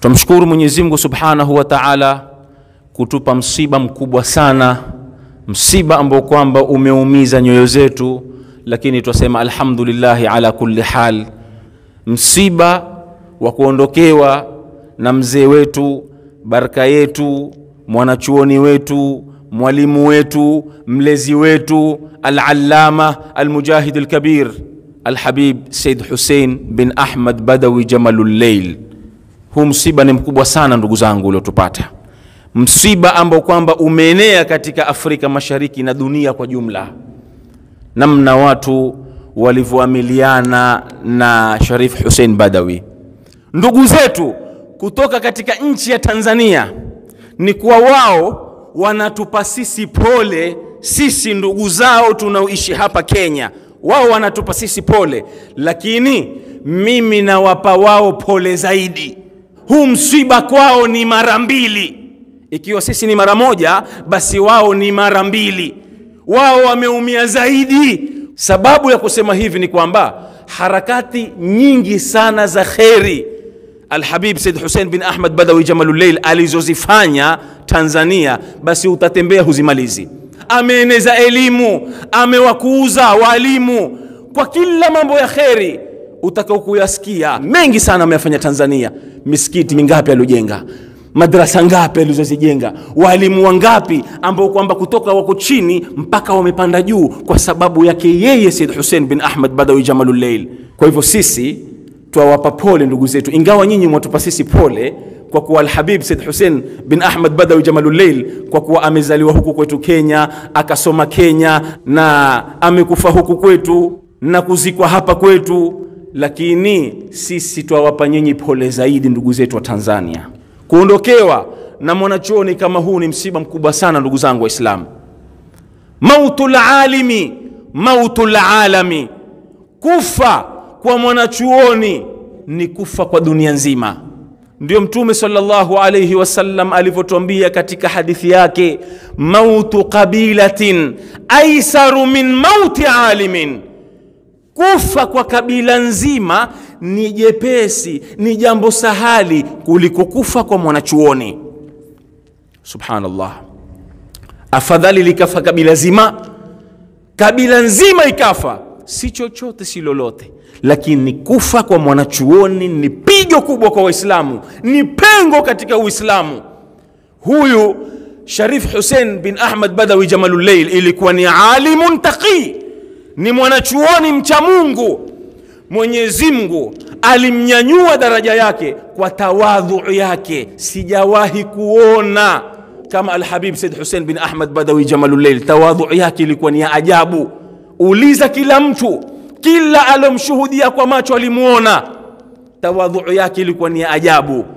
Tumshukuru Mwenyezi Mungu Subhanahu wa Ta'ala kutupa msiba mkubwa sana, msiba ambao kwamba umeumiza nyoyo zetu, lakini twasema alhamdulillahi ala kulli hal. Msiba wa kuondokewa na mzee wetu, baraka yetu, mwanachuoni wetu, mwalimu wetu, mlezi wetu, al-allama al-mujahid al-kabir Alhabib Said Hussein bin Ahmad Badawi Jamalul Leil. Huu msiba ni mkubwa sana ndugu zangu uliotupata, msiba ambao kwamba umeenea katika Afrika Mashariki na dunia kwa jumla, namna watu walivyoamiliana na Sharif Hussein Badawi. Ndugu zetu kutoka katika nchi ya Tanzania ni kuwa wao wanatupa sisi pole, sisi ndugu zao tunaoishi hapa Kenya wao wanatupa sisi pole, lakini mimi nawapa wao pole zaidi. Huu msiba kwao ni mara mbili. Ikiwa sisi ni mara moja, basi wao ni mara mbili. Wao wameumia zaidi. Sababu ya kusema hivi ni kwamba harakati nyingi sana za kheri Alhabib Said Hussein bin Ahmad Badawi Jamalul Leil alizozifanya Tanzania, basi utatembea huzimalizi ameeneza elimu, amewakuuza walimu kwa kila mambo ya kheri utakao kuyasikia. Mengi sana ameyafanya Tanzania. Misikiti mingapi aliojenga, madrasa ngapi alizozijenga, walimu wangapi ambao kwamba kutoka wako chini mpaka wamepanda juu kwa sababu yake yeye Said Hussein bin Ahmad Badawi Jamalul Leil. Kwa hivyo sisi twawapa pole ndugu zetu, ingawa nyinyi mwatupa sisi pole kwa kuwa Alhabib Said Hussein bin Ahmad Badawi Jamalul Leil, kwa kuwa amezaliwa huku kwetu Kenya, akasoma Kenya na amekufa huku kwetu na kuzikwa hapa kwetu, lakini sisi twawapa nyinyi pole zaidi ndugu zetu wa Tanzania. Kuondokewa na mwanachuoni kama huu ni msiba mkubwa sana ndugu zangu Waislamu. Mautul alimi mautul alami, kufa kwa mwanachuoni ni kufa kwa dunia nzima. Ndio Mtume sallallahu alayhi wasallam alivyotuambia katika hadithi yake, mautu qabilatin aisaru min mauti alimin, kufa kwa kabila nzima ni jepesi, ni jambo sahali kuliko kufa kwa mwanachuoni. Subhanallah, afadhali likafa kabila zima, kabila nzima ikafa, si chochote si lolote lakini kufa kwa mwanachuoni ni pigo kubwa kwa Waislamu, ni pengo katika Uislamu. Huyu Sharif Hussein bin Ahmad Badawi Jamalul Leil ilikuwa ni alimun taqi, ni mwanachuoni mcha Mungu. Mwenyezi Mungu alimnyanyua daraja yake kwa tawadhu yake. Sijawahi kuona kama Alhabib Said Hussein bin Ahmad Badawi Jamalul Leil, tawadhu yake ilikuwa ni ya ajabu. Uliza kila mtu kila alomshuhudia kwa macho alimuona, tawadhu yake ilikuwa ni ajabu.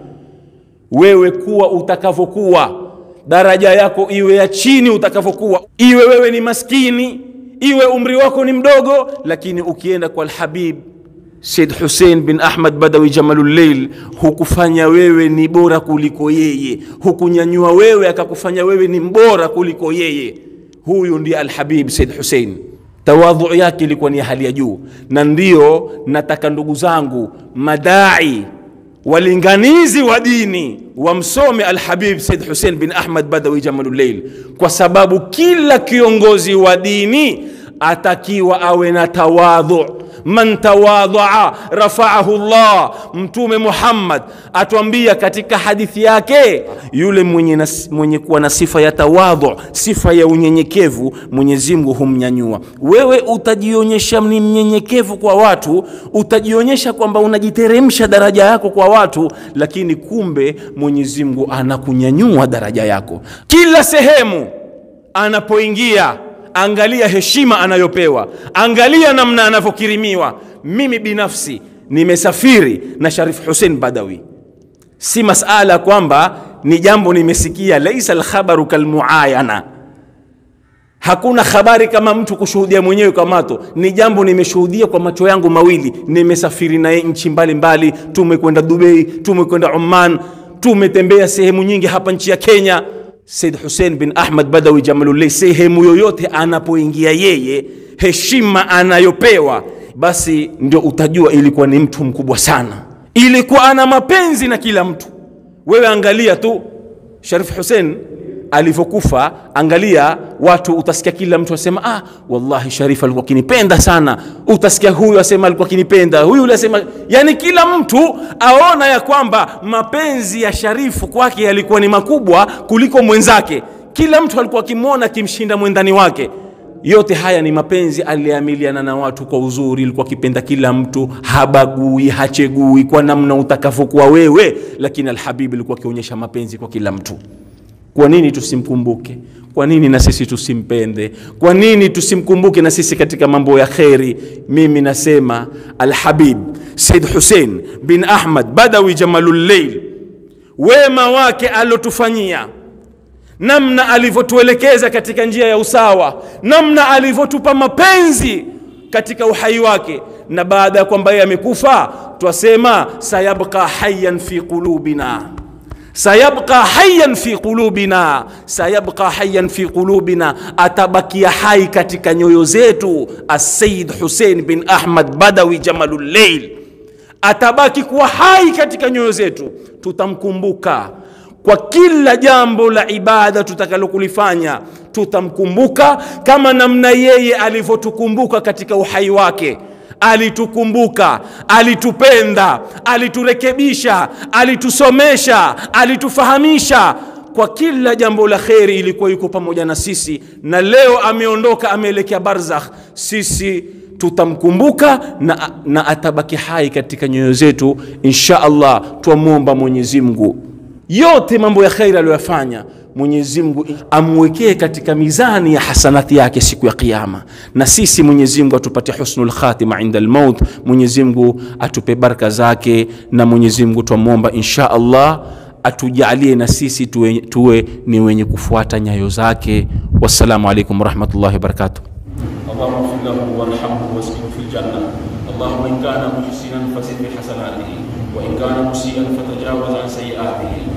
Wewe kuwa utakavyokuwa, daraja yako iwe ya chini utakavyokuwa, iwe wewe ni maskini, iwe umri wako ni mdogo, lakini ukienda kwa Alhabib Said Hussein bin Ahmad Badawi Jamalul Leil, hukufanya wewe ni bora kuliko yeye, hukunyanyua wewe akakufanya wewe ni mbora kuliko yeye. Huyu ndiye Alhabib Said Hussein tawadhu yake ilikuwa ni hali ya juu, na ndiyo nataka ndugu zangu madai walinganizi wa dini wamsome Alhabib Said Hussein bin Ahmad Badawi Jamalul Leil, kwa sababu kila kiongozi wa dini atakiwa awe na tawadhu. Man tawadhaa rafaahu Allah. Mtume Muhammad atuambia katika hadithi yake, yule mwenye, nas, mwenye kuwa na sifa ya tawadhu, sifa ya unyenyekevu, Mwenyezi Mungu humnyanyua. Wewe utajionyesha ni mnyenyekevu kwa watu, utajionyesha kwamba unajiteremsha daraja yako kwa watu, lakini kumbe Mwenyezi Mungu anakunyanyua daraja yako kila sehemu anapoingia angalia heshima anayopewa, angalia namna anavyokirimiwa. Mimi binafsi nimesafiri na Sharif Hussein Badawi, si masala kwamba ni jambo nimesikia. Laisa alkhabaru kalmuayana, hakuna habari kama mtu kushuhudia mwenyewe kwa macho. Ni jambo nimeshuhudia kwa macho yangu mawili. Nimesafiri naye nchi mbalimbali, tumekwenda Dubai, tumekwenda Oman, tumetembea sehemu nyingi hapa nchi ya Kenya. Said Hussein bin Ahmad Badawi Jamalullah, sehemu yoyote anapoingia yeye, heshima anayopewa, basi ndio utajua ilikuwa ni mtu mkubwa sana. Ilikuwa ana mapenzi na kila mtu, wewe angalia tu Sharif Hussein alivyokufa, angalia watu, utasikia kila mtu asema ah, wallahi Sharif alikuwa akinipenda sana. Utasikia huyu asema alikuwa akinipenda, huyu yule asema, yani kila mtu aona ya kwamba mapenzi ya Sharifu kwake yalikuwa ni makubwa kuliko mwenzake. Kila mtu alikuwa akimwona akimshinda mwendani wake. Yote haya ni mapenzi, aliamiliana na watu kwa uzuri, ilikuwa akipenda kila mtu, habagui, hachegui kwa namna utakavyokuwa wewe, lakini Alhabibi alikuwa akionyesha mapenzi kwa kila mtu. Kwa nini tusimkumbuke? Kwa nini na sisi tusimpende? Kwa nini tusimkumbuke na sisi katika mambo ya kheri? Mimi nasema Alhabib Said Hussein bin Ahmad Badawi Jamalul Leil, wema wake alotufanyia namna alivyotuelekeza katika njia ya usawa, namna alivyotupa mapenzi katika uhai wake, na baada ya kwamba yeye amekufa, twasema sayabqa hayyan fi qulubina sayabqa hayyan fi qulubina, sayabqa hayyan fi qulubina, atabakia hai katika nyoyo zetu. Asayid Hussein bin Ahmad Badawi Jamalul Leil atabaki kuwa hai katika nyoyo zetu, tutamkumbuka kwa kila jambo la ibada tutakalokulifanya, tutamkumbuka kama namna yeye alivyotukumbuka katika uhai wake alitukumbuka, alitupenda, aliturekebisha, alitusomesha, alitufahamisha kwa kila jambo la kheri, ilikuwa yuko pamoja na sisi, na leo ameondoka, ameelekea barzakh. Sisi tutamkumbuka na, na atabaki hai katika nyoyo zetu insha Allah. Twamwomba Mwenyezi Mungu yote mambo ya kheri aliyoyafanya Mwenyezi Mungu amwekee katika mizani ya hasanati yake siku ya Kiyama, na sisi Mwenyezi Mungu atupatie husnul khatima inda almaut. Mwenyezi Mungu atupe baraka zake, na Mwenyezi Mungu twamwomba insha Allah atujalie na sisi tuwe, tuwe ni wenye kufuata nyayo zake. Wassalamu alaikum warahmatullahi wabarakatuh. اللهم اغفر له وارحمه واسكنه في الجنة اللهم إن كان محسنا فزد بحسناته وإن كان مسيئا فتجاوز عن سيئاته